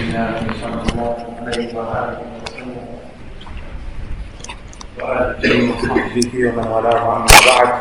الله صلى الله عليه وآله وسلم وآله وصحبه ومن والاه أما بعد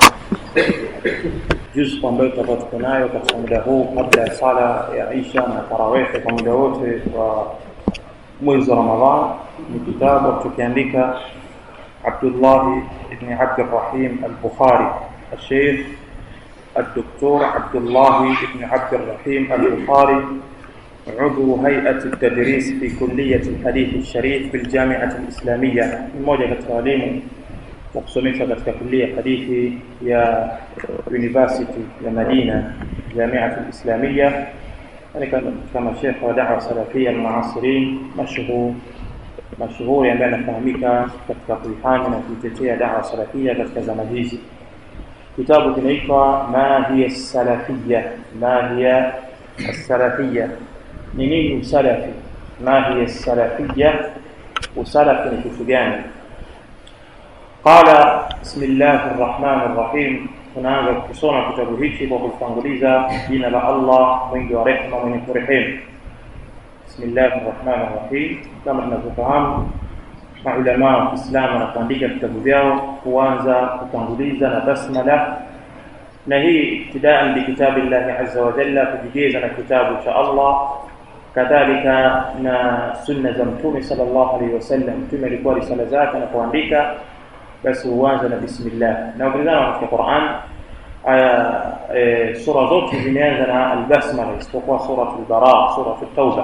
juzu ambayo tutakuwa tuko nayo katika muda huu kabla ya sala ya isha na tarawehe kwa muda wote wa mwezi wa ramadhan ni kitabu tukiandika abdullahi ibni abdirahim albukhari الشيخ الدكتور عبد الله بن عبد الرحيم البخاري عضو هيئة التدريس في كلية الحديث الشريف بالجامعة الإسلامية mmoja katika walimu wa kusomesha katika kulia hadithi ya University ya Madina Jamiat al-Islamia yani kama shekhe wa da'wa salafia al-muasirin mashhur mashuhuri ambaye anafahamika katika kuifanya na kuitetea da'wa salafia katika zama hizi kitabu kinaitwa ma hiya salafia ma hiya salafia ni nini usalafi ma hiya salafia usalafi ni kitu gani qala bismillahi rrahmani rrahim tunaanza kusoma kitabu hichi kwa kutanguliza jina la allah mwingi wa rehma mwenye kurehemu bismillahi rrahmani rrahim kama tunavyofahamu maulamaa wa kiislamu wanapoandika vitabu vyao huanza kutanguliza na basmala na hii ibtidaan bikitabi llahi aza wajalla kujigeza na kitabu cha allah kadhalika na sunna za mtume sal llahu alaihi wasallam mtume alikuwa risala zake anapoandika basi huanza na bismillah na ukilizana katika quran aya e, sura zote zimeanza na albasmala isipokuwa surat lbara surat tauba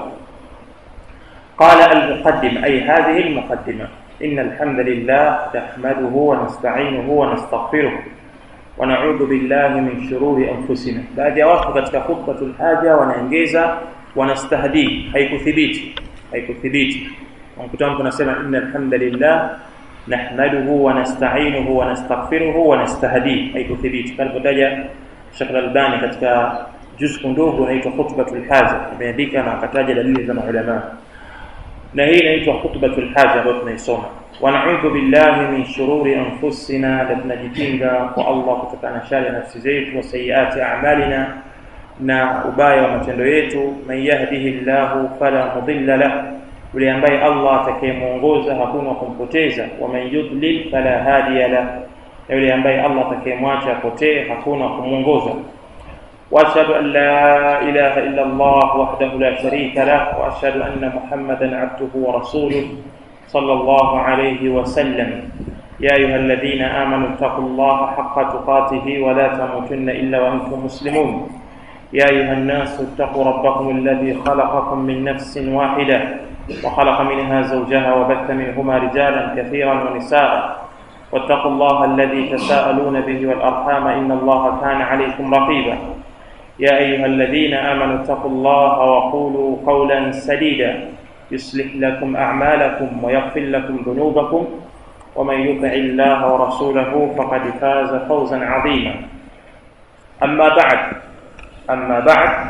قال المقدم أي هذه المقدمة إن الحمد لله نحمده ونستعينه ونستغفره ونعوذ بالله من شرور أنفسنا بعد وقت katika خطبة الحاجة wanaongeza wanastahdi haikuthibiti haikuthibiti mkutano tunasema inna alhamdulillah nahmaduhu wa nasta'inuhu wa nastaghfiruhu wa nastahdi haikuthibiti kalipotaja Sheikh Al-Albani katika juz'u ndogo inaitwa khutbatul haja imeandika na akataja dalili za maulama na hii inaitwa khutbatul haja ambayo tunaisoma wanaudhu billahi min shururi anfusina na tunajikinga kwa Allah kutokana na shari ya nafsi zetu wa sayiati a'malina na ubaya wa matendo yetu man yahdihi llahu fala mudilla lah yule ambaye Allah atakayemuongoza hakuna kumpoteza wa man yudlil fala hadiya lah na yule ambaye Allah atakayemwacha apotee hakuna kumuongoza واشهد ان لا اله الا الله وحده لا شريك له واشهد ان محمدا عبده ورسوله صلى الله عليه وسلم يا ايها الذين امنوا اتقوا الله حق تقاته ولا تموتن الا وانتم مسلمون يا ايها الناس اتقوا ربكم الذي خلقكم من نفس واحده وخلق منها زوجها وبث منهما رجالا كثيرا ونساء واتقوا الله الذي تساءلون به والارحام ان الله كان عليكم رقيبا يا أيها الذين آمنوا اتقوا الله وقولوا قولا سديدا يصلح لكم أعمالكم ويغفر لكم ذنوبكم ومن يطع الله ورسوله فقد فاز فوزا عظيما أما بعد أما بعد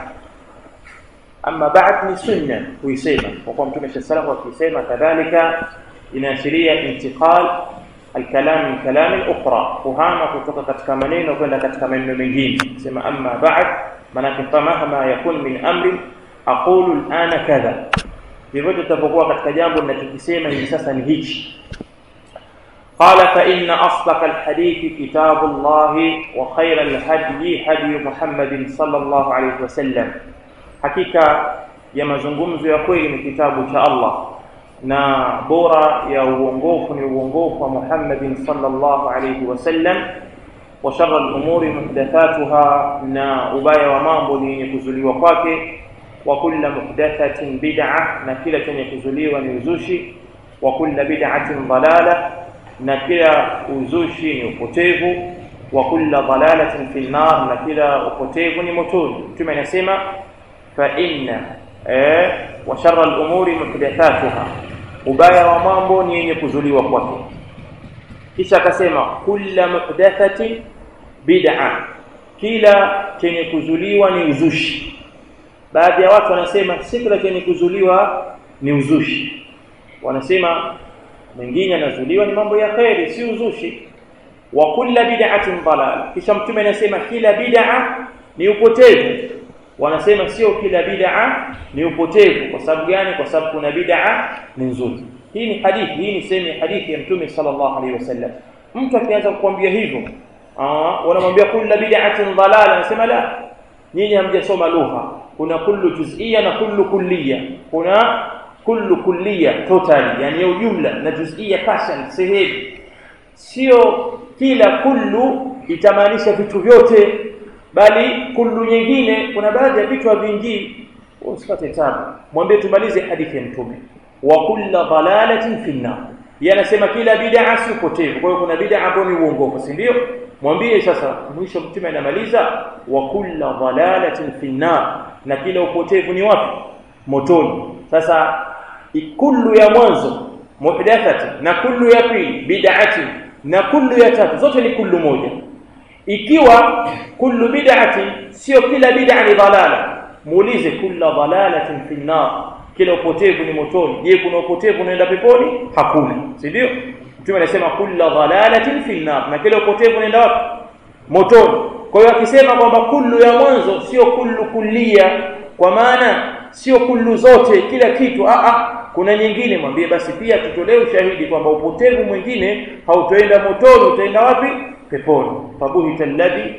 أما بعد ni sunna kuisema kwa kuwa mtume sallallahu alayhi wasallam kadhalika inaashiria intiqal الكلام من كلام أخرى kuhama kutoka katika maneno kwenda katika maneno mengine sema amma ba'd manake famahma yakun min amri aqulu al'ana kadha vyovyote tutapokuwa katika jambo ninachokisema hivi sasa ni hichi قال فإن أصدق الحديث كتاب الله وخير الهدي هدي محمد صلى الله عليه وسلم حقيقة ya mazungumzo ya kweli ni kitabu cha Allah na bora ya uongofu ni uongofu wa Muhammadin sallallahu alayhi wasallam wa sharra al-umuri muhdathatuha na ubaya wa mambo ni yenye kuzuliwa kwake wa kulla muhdathatin bid'a na kila chenye kuzuliwa ni uzushi wa kulla bid'atin dalala na kila uzushi ni upotevu wa kulla dalalatin fi nar na kila upotevu ni motoni mtume anasema fa inna eh wa sharra al-umuri muhdathatuha ubaya wa mambo ni yenye kuzuliwa kwake kisha akasema kulla muhdathatin bid'a kila chenye kuzuliwa ni uzushi baadhi ya watu wanasema si kila chenye kuzuliwa ni uzushi wanasema mengine yanazuliwa ni mambo ya kheri si uzushi wa kulla bid'atin dalal kisha mtume anasema kila bid'a ni upotevu wanasema sio kila bid'a ni upotevu kwa sababu gani kwa sababu kuna bid'a ni nzuri hii ni hadithi hii ni sehemu ya hadithi ya mtume sallallahu alaihi wasallam mtu akianza kukwambia hivyo wanamwambia kullu bid'atin dalala anasema la nyinyi hamjasoma lugha kuna kullu juz'iyya na kullu kulliyya kuna kullu kulliyya totally yani ujumla na juz'iyya passion sehemu sio kila kullu itamaanisha vitu vyote bali kullu nyingine kuna baadhi ya vitu havingii usipate tabu mwambie tumalize hadithi ya mtume wa kullu dalalatin fi nar yanasema kila bid'a si upotevu kwa hiyo kuna bid'a ambayo ni uongofu si ndio mwambie sasa mwisho mtume anamaliza wa kullu dalalatin fi nar na kila upotevu ni wapi motoni sasa kullu ya mwanzo muhdathati na kullu ya pili bid'ati na kullu ya tatu zote ni kullu moja ikiwa kullu bid'ati sio kila bid'a ni dalala muulize kullu dalalatin fi nar kila upotevu ni motoni je kuna upotevu unaenda peponi hakuna si ndio mtume anasema kullu dalalatin fi nar na kila upotevu unaenda wapi motoni kwa hiyo akisema kwamba kullu ya mwanzo sio kullu kullia kwa maana sio kullu zote kila kitu a a kuna nyingine mwambie basi pia tutolee ushahidi kwamba upotevu mwingine hautoenda motoni utaenda wapi peponi fabuhita alladhi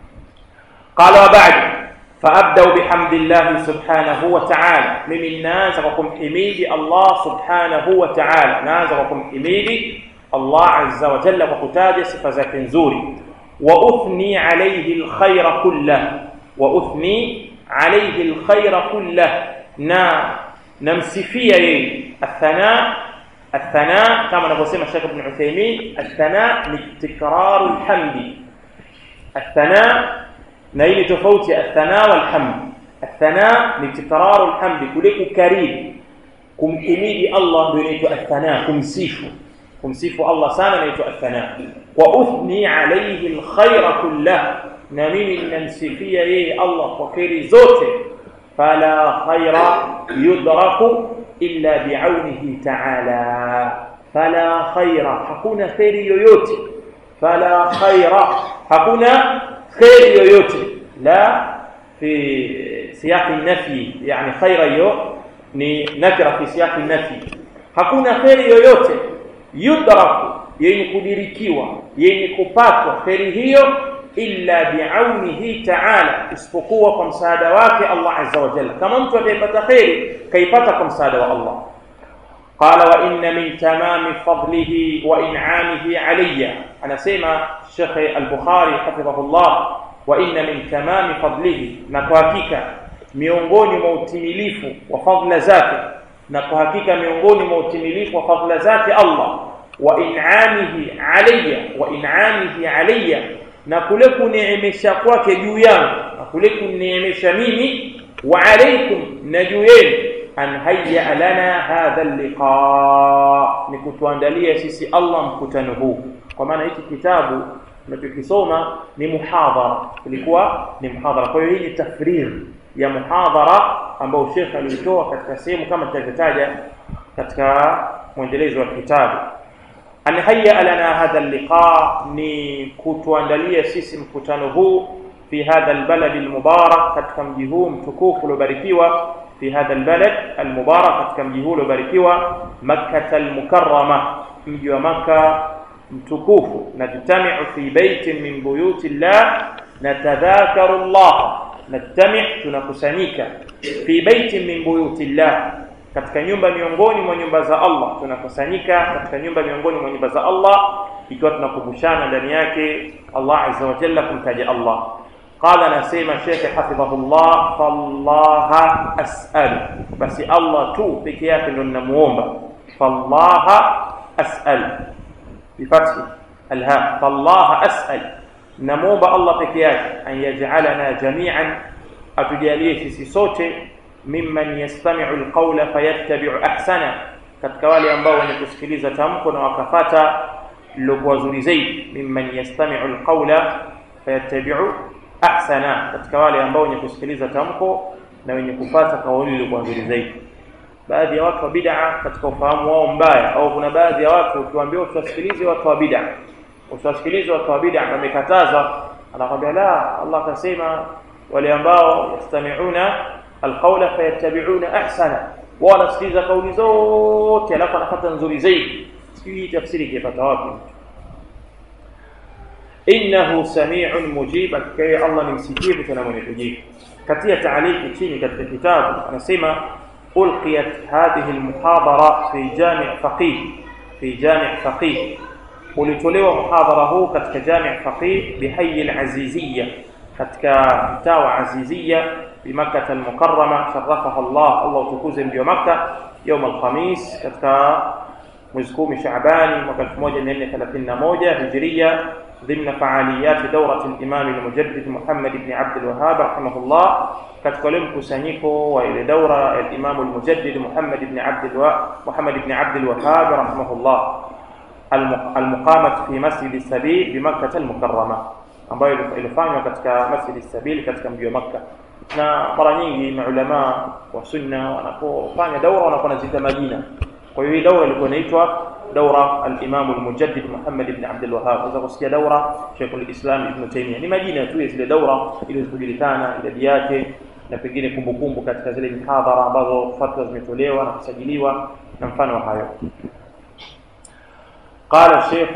qala wa ba'd فابدا بحمد الله سبحانه وتعالى mimi naanza kwa kumhimidi Allah subhanahu wa ta'ala naanza kwa kumhimidi Allah azza wa jalla kwa kutaja sifa zake nzuri wa uthni alayhi alkhayra kullah wa uthni alayhi alkhayra kullah na namsifia yeye athana athana kama anavyosema Sheikh Ibn Uthaymeen athana ni tikraru alhamdi athana na ile tofauti ya athana wal hamd athana ni tikraru alhamdi kule kukariri kumhimidi Allah ndio inaitwa athana kumsifu kumsifu Allah sana inaitwa athana wa uthni alayhi alkhayra kullah na mimi ninamsifia yeye Allah kwa khairi zote fala khayra yudraku illa bi'aunihi ta'ala fala khayra hakuna khairi yoyote fala khayra hakuna khairi yoyote la fi siyaq an-nafi yani khayra yo ni nakira fi siyaq an-nafi hakuna khairi yoyote yudraku yenye kudirikiwa yenye kupatwa khairi hiyo illa bi'aunihi ta'ala isipokuwa kwa msaada wake Allah azza wa jalla kama mtu atapata khairi kaipata kwa msaada wa Allah قال وان من تمام فضله وانعامه علي انا سمع الشيخ البخاري حفظه الله وان من تمام فضله na kwa hakika miongoni mwa utimilifu wa fadhila zake na kwa hakika miongoni mwa utimilifu wa fadhila zake Allah wa in'amihi alayya wa in'amihi alayya na kule kuneemesha kwake juu yangu na kule kuneemesha mimi wa alaykum na juu yenu an hayya lana hadha liqa ni kutuandalia sisi Allah mkutano huu kwa maana hiki kitabu tunachokisoma ni muhadhara ilikuwa ni muhadhara kwa hiyo hii ni tafrir ya muhadhara ambao Sheikh alitoa katika sehemu kama tulivyotaja katika mwendelezo wa kitabu an hayya lana hadha liqa ni kutuandalia sisi mkutano huu fi hadha albalad almubarak katika mji huu mtukufu uliobarikiwa في هذا البلد المبارك katika mji huu uliobarikiwa Makkah al-Mukarrama mji wa Makkah mtukufu najtami'u fi baitin min buyuti Allah natadhakaru Allah najtami' tunakusanyika fi baitin min buyuti Allah katika nyumba miongoni mwa nyumba za Allah tunakusanyika katika nyumba miongoni mwa nyumba za Allah ikiwa tunakumbushana ndani yake Allah azza wa jalla kumtaja Allah قال نسيم شيخ حفظه الله فالله أسأل بس الله تو بكيات نمومبا فالله أسأل بفتح الهاء فالله أسأل نمومبا الله بكيات أن يجعلنا جميعا أتجاليه سيسوتي ممن يستمع القول فيتبع أحسنه katika wale ambao wenye kusikiliza tamko na wakafata lilokuwa zuri zaidi mimman yastami'u alqawla fayattabi'u ahsana katika wale ambao wenye kusikiliza tamko na wenye kupata kauli iliyokuwa nzuri zaidi baadhi ya watu wa bid'a katika ufahamu wao mbaya au kuna baadhi ya watu ukiwaambia usiwasikilize watu wa bid'a usiwasikilize watu wa bid'a wamekataza anakwambia la Allah akasema wale ambao yastami'una alqawla fayattabi'una ahsana wao wanasikiliza kauli zote alafu anapata nzuri zaidi sijui tafsiri kipata wapi innahu sami'un mujib akiwa Allah ni msikivu tena mwenye kujibu katika taaliki chini katika kitabu anasema ulqiyat hadhihi almuhadara fi jami' faqih fi jami' faqih ulitolewa muhadhara huu katika jami' faqih bihayi alaziziyya katika mtaa wa aziziyya bimakkah almukarrama sharafaha Allah Allah tukuze mji wa makkah يوم الخميس katika mwezi 10 Shaabani mwaka 1431 Hijria ضمن فعاليات دورة الإمام المجدد محمد بن عبد الوهاب رحمه الله katika ule mkusanyiko wa ile daura ya Imam al-Mujaddid Muhammad ibn Abd Muhammad ibn Abd al-Wahhab rahimahullah al-muqamat fi Masjid as-Sabil bi Makkah al-Mukarrama ambayo ilifanywa katika Masjid as-Sabil katika mji wa Makkah na mara nyingi maulama wa sunna wanapofanya daura wanakuwa nazita majina kwa hiyo hii daura ilikuwa inaitwa daura al-Imam al-Mujaddid Muhammad ibn Abd al-Wahhab unaweza kusikia daura Sheikh al-Islam Ibn Taymiyyah ni majina tu ya zile daura ili kujulikana idadi yake na pengine kumbukumbu katika zile mihadhara ambazo fatwa zimetolewa na kusajiliwa na mfano wa hayo قال الشيخ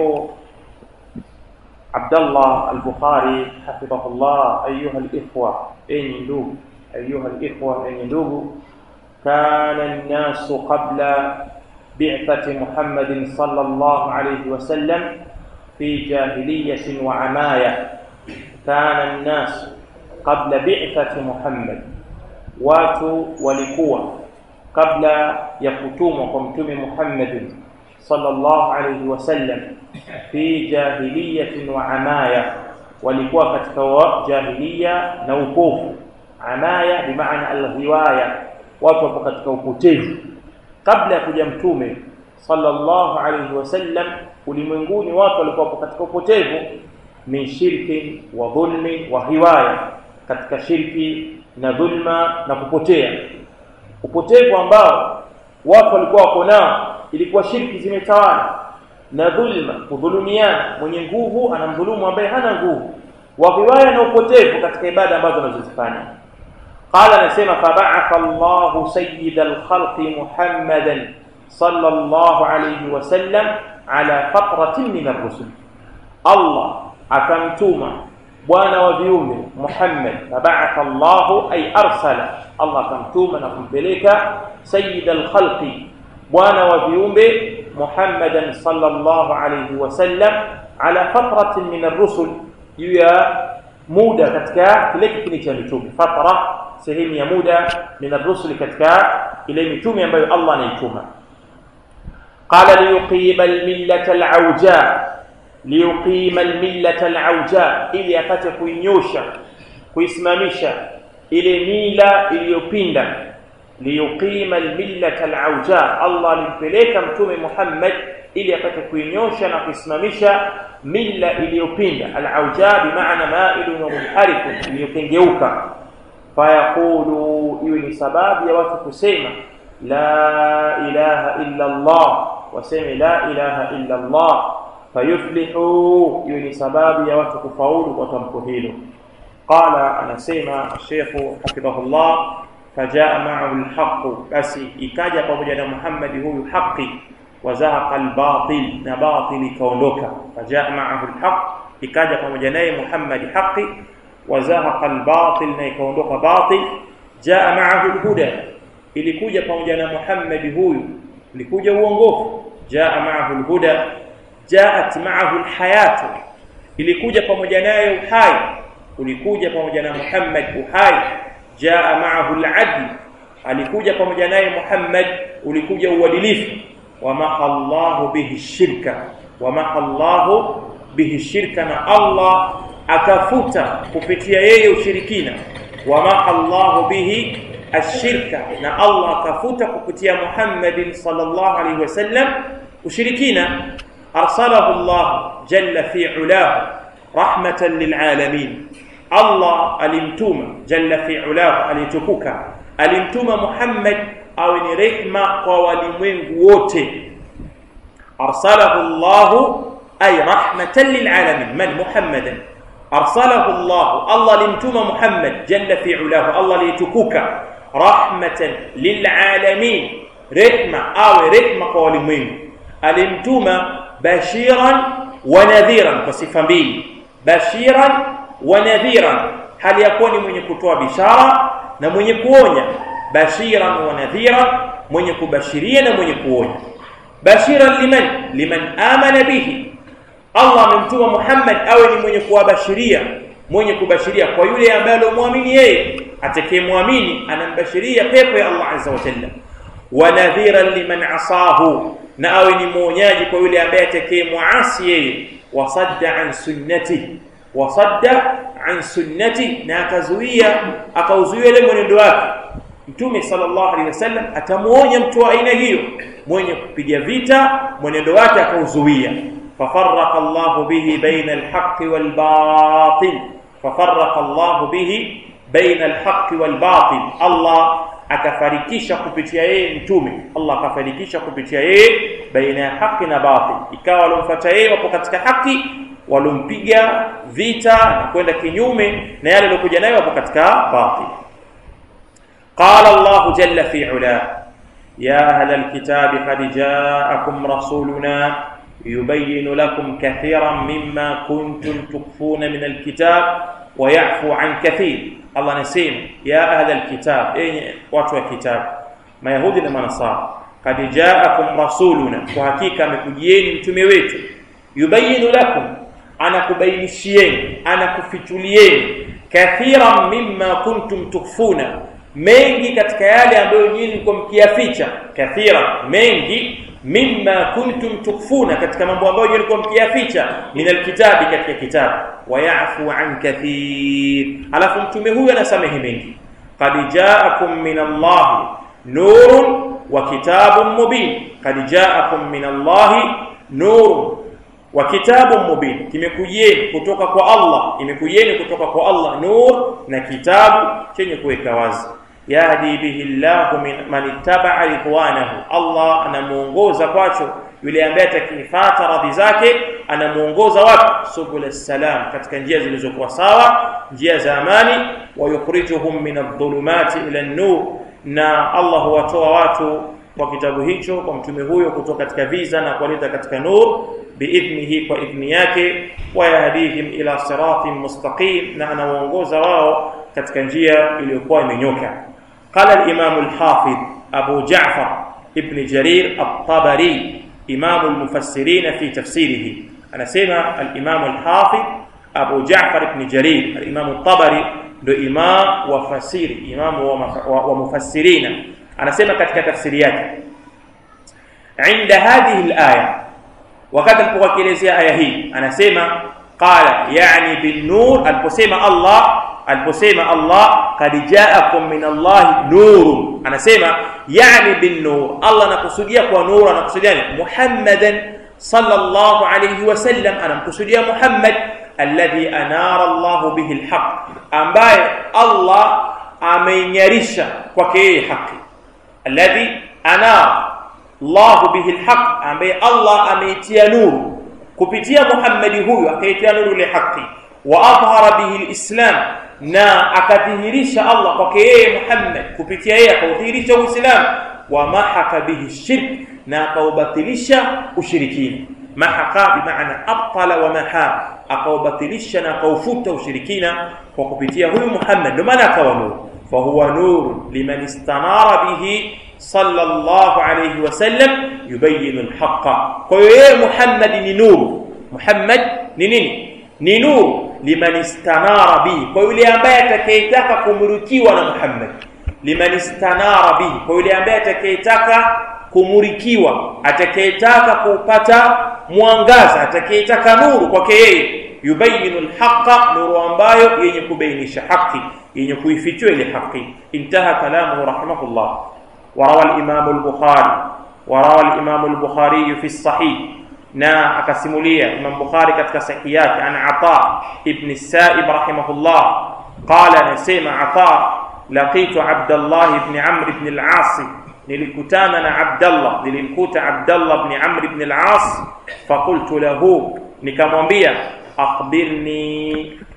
عبد الله البخاري حفظه الله أيها الإخوة أي ندوب أيها الإخوة أي ندوب كان الناس قبل بعثة محمد صلى الله عليه وسلم في جاهلية وعماية كان الناس قبل بعثة محمد watu walikuwa kabla ya kutumwa kwa mtume Muhammad sallallahu alayhi wasallam fi jahiliyatin wa amaya walikuwa katika jahiliya na upofu amaya bimaana alghiwaya watu wapo katika upotevu kabla ya kuja mtume sallallahu alayhi wasallam ulimwenguni watu walikuwa katika upotevu min shirki wa dhulmi wa hiwaya katika shirki na dhulma na kupotea upotevu ambao watu walikuwa wako nao ilikuwa shirki zimetawala na dhulma kudhulumiana mwenye nguvu anamdhulumu ambaye hana nguvu wa hiwaya na upotevu katika ibada ambazo wanazozifanya قال anasema فبعث الله سيد الخلق محمدا صلى الله عليه وسلم على فترة من الرسل الله akamtuma bwana wa viumbe Muhammad fabaatha Allahu ay arsala Allah akamtuma na kumpeleka sayyid al-khalqi bwana wa viumbe Muhammadan sallallahu alayhi wasallam ala fatratin min ar-rusul juu ya muda katika kile kipindi cha mitume fatra sehemu ya muda min ar-rusul katika ile mitume ambayo Allah anaituma qala liyuqima al-millata al-awja liyuqima al-millata al-awja ili apate kuinyosha kuisimamisha ile mila iliyopinda liyuqima al-millata al-awja Allah alimpeleka mtume Muhammad ili apate kuinyosha na kuisimamisha mila iliyopinda al-awja bimaana ma'ilun wa munharifun iliyokengeuka fayaqulu iwe ni sababu ya watu kusema la ilaha illa Allah waseme la ilaha illa Allah fayuflihu iwe ni sababu ya watu kufaulu kwa tamko hilo qala anasema Sheikh hafidhahullah fajaa ma'ahu alhaq basi ikaja pamoja na Muhammad huyu haki wazahaqa albatil na batil ikaondoka fajaa ma'ahu alhaq ikaja pamoja naye Muhammad haki wazahaqa albatil na ikaondoka batil jaa ma'ahu alhuda ilikuja pamoja na Muhammad huyu ilikuja uongofu jaa ma'ahu alhuda jaat ma'ahu alhayat ilikuja pamoja naye uhai ulikuja pamoja na Muhammad uhai jaa ma'ahu aladl alikuja pamoja naye Muhammad ulikuja uadilifu wama Allahu bihi shirka wama Allahu bihi shirka na Allah akafuta kupitia yeye ushirikina wama Allahu bihi ashirka na Allah akafuta kupitia Muhammad sallallahu alaihi wasallam ushirikina arsalahu Allah jalla fi ulahu rahmatan lilalamin Allah alimtuma jalla fi ulahu alitukuka alimtuma Muhammad awe ni rehma kwa walimwengu wote arsalahu Allah ay rahmatan lilalamin man Muhammadan arsalahu Allah Allah alimtuma Muhammad jalla fi ulahu Allah alitukuka rahmatan lilalamin rehma awe rehma kwa walimwengu alimtuma bashiran wa nadhiran kwa sifa mbili bashiran wa nadhiran hali ya kuwa ni mwenye kutoa bishara na mwenye kuonya bashiran wa nadhiran mwenye kubashiria na mwenye kuonya bashiran liman liman amana bihi Allah amemtuma Muhammad awe ni mwenye kuwabashiria mwenye kubashiria kwa yule ambaye alomwamini yeye atakayemwamini anambashiria pepo ya Allah azza wa jalla wa nadhiran liman asahu na awe ni mwonyaji kwa yule ambaye atakayemwasi yeye wasadda an sunnati wasadda an sunnati na akazuia akauzuia ile mwenendo wake Mtume sallallahu alaihi wasallam atamuonya mtu wa aina hiyo mwenye kupiga vita mwenendo wake akauzuia fafarraqa Allah bihi baina al-haqqi wal-batil fafarraqa Allah bihi baina al-haqqi wal-batil Allah akafarikisha kupitia yeye mtume Allah akafarikisha kupitia yeye baina ya haki na batil ikawa walomfuata yeye wapo katika haki walompiga vita na kwenda kinyume na yale aliyokuja nayo wapo katika batil قال الله جل في علاه يا أهل الكتاب قد جاءكم رسولنا يبين لكم كثيرا مما كنتم تخفون من الكتاب ويعفو عن كثير الله نسيم يا أهل الكتاب أي واتوا الكتاب ما يهودي لما نصارى قد جاءكم رسولنا وحقيقة مكجيين mtume wetu yubayinu lakum anakubainishieni anakufichulieni kathiran mimma kuntum tukhfuna mengi katika yale ambayo nyinyi mlikuwa mkiyaficha kathira mengi mimma kuntum tukfuna katika mambo ambayo nyinyi mlikuwa mkiyaficha min alkitabi katika kitabu wayafu an kathir alafu mtume huyu anasamehe mengi qad ja'akum min Allah nurun wa kitabun mubin qad ja'akum min Allah nurun wa kitabun mubin kimekujieni kutoka kwa Allah imekujieni kutoka kwa Allah nur na kitabu chenye kuweka wazi yahdi bihi llahu man ittaba'a ridwanahu Allah anamuongoza kwacho yule ambaye atakifuata radhi zake anamuongoza wapi subul salam katika njia zilizokuwa sawa njia za amani wa yukhrijuhum min adh-dhulumati ila an-nur na Allah huwatoa watu kwa kitabu hicho kwa mtume huyo kutoka katika viza na kuwaleta katika nur biidhnihi kwa idhni yake wayahdihim ila siratin mustaqim na anawaongoza wao katika njia iliyokuwa imenyoka قال الإمام الحافظ أبو جعفر ابن جرير الطبري إمام المفسرين في تفسيره أنا سمع الإمام الحافظ أبو جعفر ابن جرير الإمام الطبري ndo imam wa fasiri imam wa mufassirina anasema katika tafsiri yake inda hadhihi alaya wakati alipokuwa akielezea aya hii anasema qala yani bin nur aliposema Allah aliposema Allah kad jaakum min Allah nurun anasema yani bin nur Allah anakusudia kwa nur anakusudia Muhammadan sallallahu alayhi wasallam anamkusudia Muhammad alladhi anara Allah bihi alhaq ambaye Allah ameinyarisha kwake yeye haki alladhi anara Allah bihi alhaq ambaye Allah ameitia nuru kupitia Muhammad huyu akaitia nuru ile haki wa adhhara bihi alislam na akadhihirisha Allah kwake yeye Muhammad kupitia yeye akaudhihirisha Uislamu wa mahaka bihi shirk na akaubatilisha ushirikina mahaka bimaana abtala wa maha akaubatilisha na akaufuta ushirikina kwa kupitia huyu Muhammad ndio maana akawa nuru fahuwa nur liman istanara bihi sallallahu alayhi wasallam yubayyin alhaqa kwa hiyo yeye Muhammad ni nuru Muhammad ni nini ni nuru liman istanara bihi kwa yule ambaye atakayetaka kumurikiwa na Muhammad liman istanara bihi kwa yule ambaye atakayetaka kumurikiwa atakayetaka kupata mwangaza atakayetaka nuru kwake yeye yubayinu alhaqa nuru ambayo yenye kubainisha haki yenye kuifichua ile haki intaha kalamuhu rahimahullah وروى الإمام البخاري وروى الإمام البخاري في الصحيح na akasimulia Imam Bukhari katika sahihi yake an Ata ibn Sa'ib rahimahullah qala anasema Ata laqitu Abdullah ibn Amr ibn al-As nilikutana na Abdullah nilimkuta Abdullah ibn Amr ibn al-As faqultu lahu nikamwambia akhbirni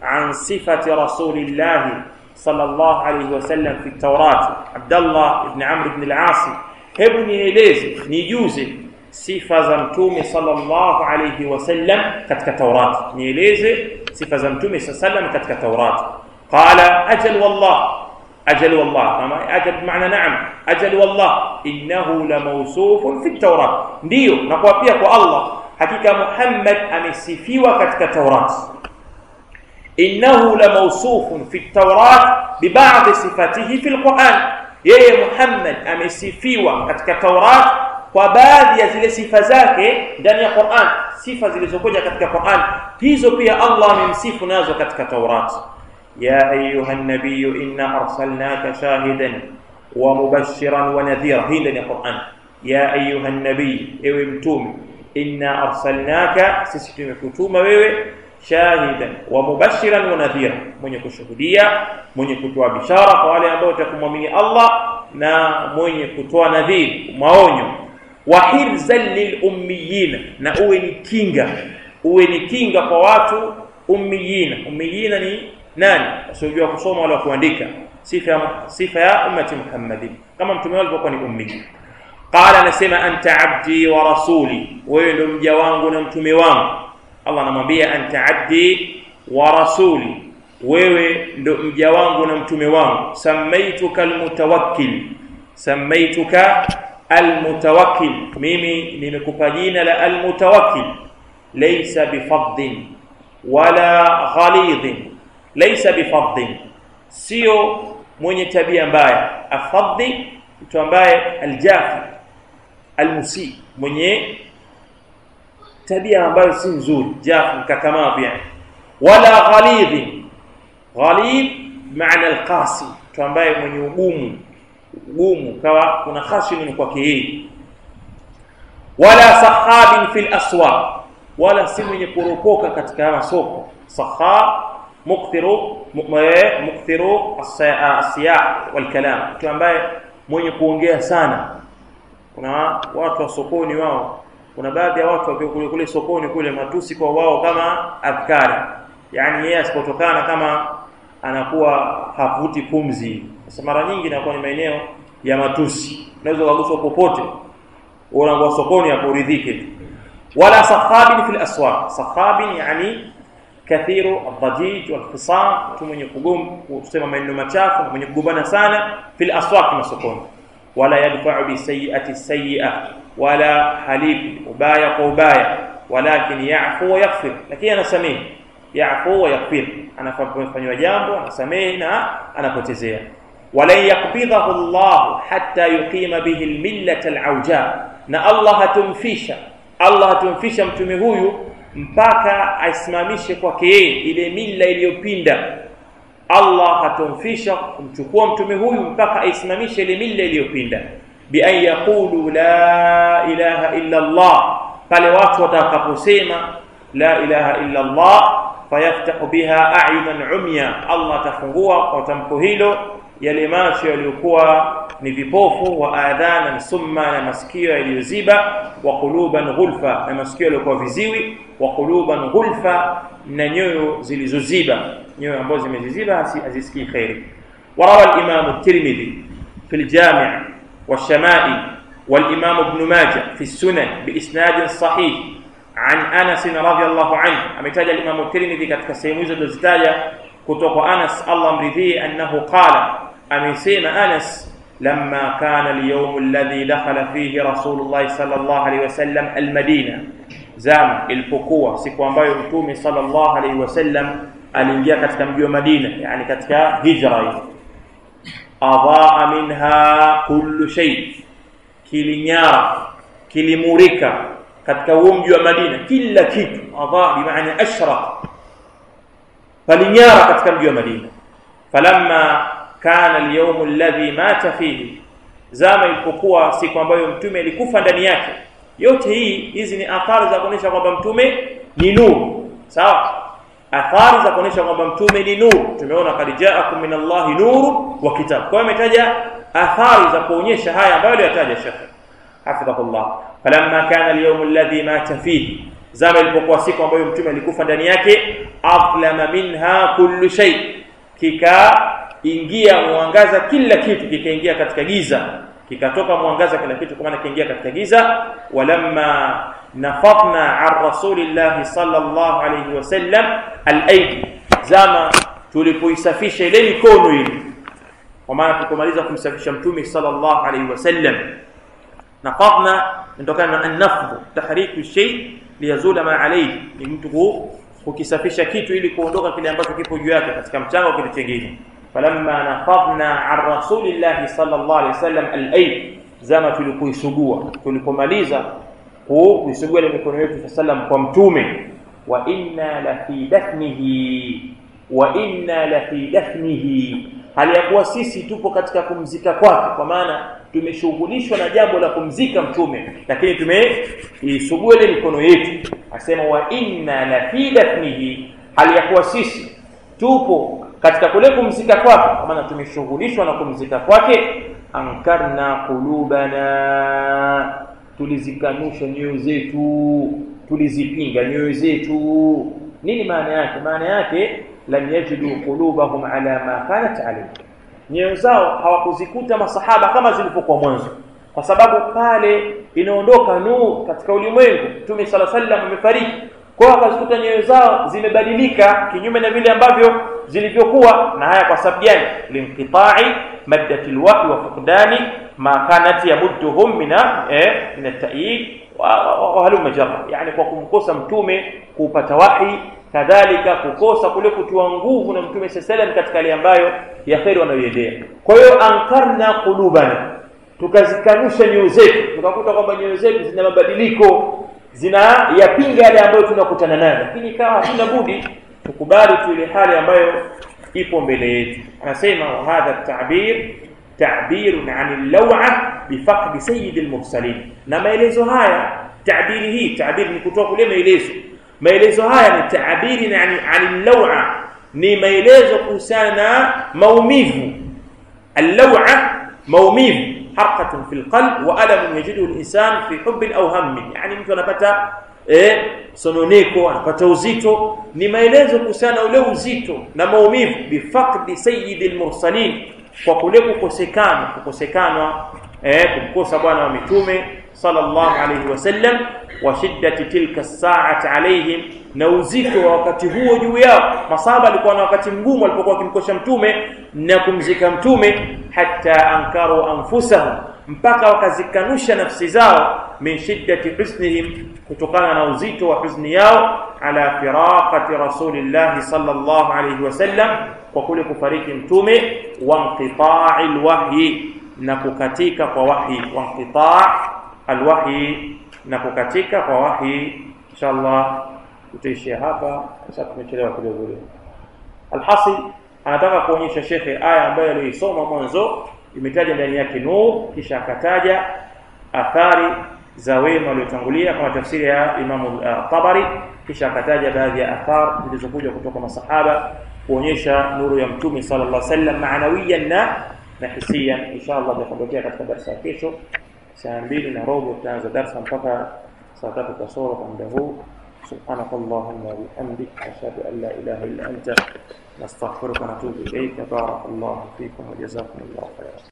عن صفة رسول الله صلى الله عليه وسلم في التوراة عبد الله بن عمرو بن العاص hebu nieleze nijuze sifa za mtume sallallahu alayhi wasallam katika Taurati nieleze sifa za mtume sallam katika Taurati qala ajal wallah ajal wallah kama ajal maana naam ajal wallah innahu la mawsufun fi Taurat ndio na kwa pia kwa Allah hakika Muhammad amesifiwa katika Taurati innahu la mawsufun fi Taurat bi ba'd sifatihi fi al-Quran yeye Muhammad amesifiwa katika Taurat kwa baadhi ya zile sifa zake ndani ya Qur'an sifa zilizokuja katika Qur'an hizo pia Allah amemsifu nazo katika Taurat ya ayuha nabiyyu inna arsalnaka shahidan wa mubashiran wa nadhira hii ndani ya Qur'an ya ayuha nabiy ewe mtume inna arsalnaka sisi tumekutuma wewe shahidan wa mubashiran wa nadhira mwenye kushuhudia mwenye kutoa bishara kwa wale ambao watakumwamini Allah na mwenye kutoa nadhiri maonyo wa hirzan lilummiyin na uwe ni kinga uwe ni kinga kwa watu ummiyina ummiyina ni nani wasiojua kusoma wala kuandika sifa sifa ya ummati Muhammadin kama mtume wao alikuwa ni ummi qala anasema anta abdi wa rasuli wewe ndio mja wangu na mtume wangu Allah anamwambia anta abdi wa rasuli wewe ndo mja wangu na mtume wangu samaituka almutawakkil samaituka almutawakkil mimi nimekupa jina la almutawakkil laysa bifaddin wala ghalidhin laysa bifaddin sio mwenye tabia mbaya afadhi mtu ambaye aljafi almusi mwenye tabia ambayo si nzuri jafu mkakamavu yani wala ghalidhi ghalidh maana alqasi mtu ambaye mwenye ugumu ugumu kawa kuna khashini kwake yeye wala sahabin fil aswaq wala si mwenye kuropoka katika masoko sahab mukthiru mukthiru asiyah wal kalam mtu ambaye mwenye kuongea sana kuna watu wa sokoni wao kuna baadhi ya watu wakiwa kule kule sokoni kule matusi kwa wao kama adhkari yani yeye asipotokana kama anakuwa havuti pumzi sasa mara nyingi inakuwa ni maeneo ya matusi unaweza kuguswa popote unakuwa sokoni hapo uridhike tu wala sakhabin fil aswaq sakhabin yani kathiru adhajij wal khisam mtu mwenye kugom kusema maneno machafu mwenye kugombana sana fil aswaq masokoni wala yadfa'u bi sayyi'ati sayyi'a wala halifi ubaya kwa ubaya walakin ya'fu wa yaghfir lakini anasamehe ya'fu wa yaghfir anafanywa jambo anasamehe na anapotezea wala yakbidhahu Allah hatta yuqima bihi al-millata al-awja na Allah hatumfisha Allah hatumfisha mtume huyu mpaka aisimamishe kwake yeye ile mila iliyopinda Allah hatumfisha kumchukua mtume huyu mpaka aisimamishe ile mila iliyopinda bi an yaqulu la ilaha illa Allah pale watu watakaposema la ilaha illa Allah fayaftahu biha a'yunan umya Allah atafungua kwa tamko hilo yale macho yaliyokuwa ni vipofu wa adhanan summa na masikio yaliyoziba wa quluban ghulfa na masikio yaliyokuwa viziwi wa quluban ghulfa na nyoyo zilizoziba nyoyo ambazo zimeziziba hazisikii khairi وروى الإمام الترمذي في الجامع والشمائل والإمام ابن ماجه في السنن بإسناد صحيح عن أنس رضي الله عنه أمتاج الإمام الترمذي katika sehemu hizo tulizitaja kutoka Anas Allah mridhie annahu qala amesema Anas لما كان اليوم الذي دخل فيه رسول الله صلى الله عليه وسلم المدينة zama ilipokuwa siku ambayo mtume sallallahu alaihi wasallam aliingia katika mji wa Madina yani katika hijra hiyo adhaa minha kullu shay kilinyara kilimurika katika huo mji wa Madina kila kitu adhaa bimaana ashraq falinyara katika mji wa Madina falamma kana al-yawm alladhi mata fihi zama ilipokuwa siku ambayo mtume alikufa ndani yake yote hii hizi ni athari za kuonyesha kwamba mtume ni nuru sawa athari za kuonyesha kwamba mtume ni nuru tumeona kad ja'akum min Allah nuru wa kitab kwa hiyo ametaja athari za kuonyesha haya ambayo aliyataja Sheikh hafidhahullah falamma kana al-yawm alladhi mata fihi zama ilipokuwa siku ambayo mtume alikufa ndani yake aflama minha kullu shay kikaingia mwangaza kila kitu kikaingia katika giza kikatoka mwangaza kila kitu kwa maana kiingia katika giza walamma nafadna an rasulillahi sallallahu alayhi wasallam al-aidi zama tulipoisafisha ile mikono ile kwa maana tulipomaliza kumsafisha mtume sallallahu alayhi wasallam nafadna ndokana na an-nafdh tahriku shay liyazula ma alayhi ni mtu kukisafisha kitu ili kuondoka kile ambacho kipo juu yake katika mchanga au kitu kingine falamma nafadna an rasulillahi sallallahu alayhi wasallam al-ayd zama tulipoisugua tulipomaliza kuisugua ile mikono yetu sallam kwa mtume wa inna la fi dafnihi wa inna la fi dafnihi hali ya kuwa sisi tupo katika kumzika kwake kwa maana tumeshughulishwa na jambo la kumzika mtume lakini tumeisugua ile mikono yetu asema wa inna la fi dafnihi hali ya kuwa sisi tupo katika kule kumzika kwake kwa maana tumeshughulishwa na kumzika kwake ankarna qulubana tulizikanusha nyoyo zetu tulizipinga nyoyo zetu nini maana yake maana yake lam yajidu qulubahum ala ma kanat alayhi nyoyo zao hawakuzikuta masahaba kama zilivyokuwa mwanzo kwa sababu pale inaondoka nuru katika ulimwengu Mtume sala sallam amefariki kwa hiyo wakazikuta nyoyo zao zimebadilika kinyume na vile ambavyo zilivyokuwa na haya kwa sababu gani linqita'i maddati alwahy wa fuqdani ma kanat yamudduhum min eh min at-ta'yid wa halum jarra yani kwa kumkosa mtume kupata wahi kadhalika kukosa kule kutiwa nguvu na mtume sallam katika hali ambayo ya kheri wanayoendea kwa hiyo ankarna qulubana tukazikanusha nyoyo zetu tukakuta kwamba nyoyo zetu zina mabadiliko zina yapinga yale ambayo tunakutana nayo lakini ikawa hatuna budi tukubali tu ile hali ambayo ipo mbele yetu anasema wa hadha ta'bir ta'birun 'an al-law'a bi faqd sayyid al-mursalin na maelezo haya ta'biri hii ta'bir ni kutoa kule maelezo maelezo haya ni ta'biri 'an 'an al-law'a ni maelezo kuhusiana na maumivu al-law'a maumivu harqatun fil qalb wa alam yajidu al-insan fi hubb aw hamm yani mtu anapata eh sononeko anapata uzito ni maelezo kuhusiana na ule uzito na maumivu bifaqdi sayyidil mursalin kwa kule kukosekana kukosekana eh kumkosa bwana wa mitume sallallahu alayhi wasallam wa shiddati tilka saati alaihim na uzito wa wakati huo juu yao masahaba alikuwa na wakati mgumu alipokuwa akimkosha mtume na kumzika mtume hatta ankaru anfusahum mpaka wakazikanusha nafsi zao min shiddati husnihim kutokana na uzito wa huzuni yao ala firaqati rasulillahi sallallahu alayhi wasallam kwa kule kufariki mtume wa inqita'i alwahyi na kukatika kwa wahyi wa inqita' alwahyi na kukatika kwa wahyi inshallah tutaishia hapa sasa tumechelewa kidogo leo alhasil anataka kuonyesha shekhe aya ambayo aliisoma mwanzo imetaja ndani yake nur kisha akataja athari za wema waliotangulia kama tafsiri ya Imam uh, Tabari kisha akataja baadhi ya athar zilizokuja kutoka masahaba kuonyesha nuru ya mtume sallallahu alaihi wasallam maanawiyan na na hisiyan inshallah tutaondokea katika darasa ya kesho saa mbili na robo tutaanza darasa mpaka saa tatu kasoro kwa muda huu سبحانك اللهم وبحمدك أشهد أن لا إله إلا أنت نستغفرك ونتوب إليك بارك الله فيكم وجزاكم الله خيرا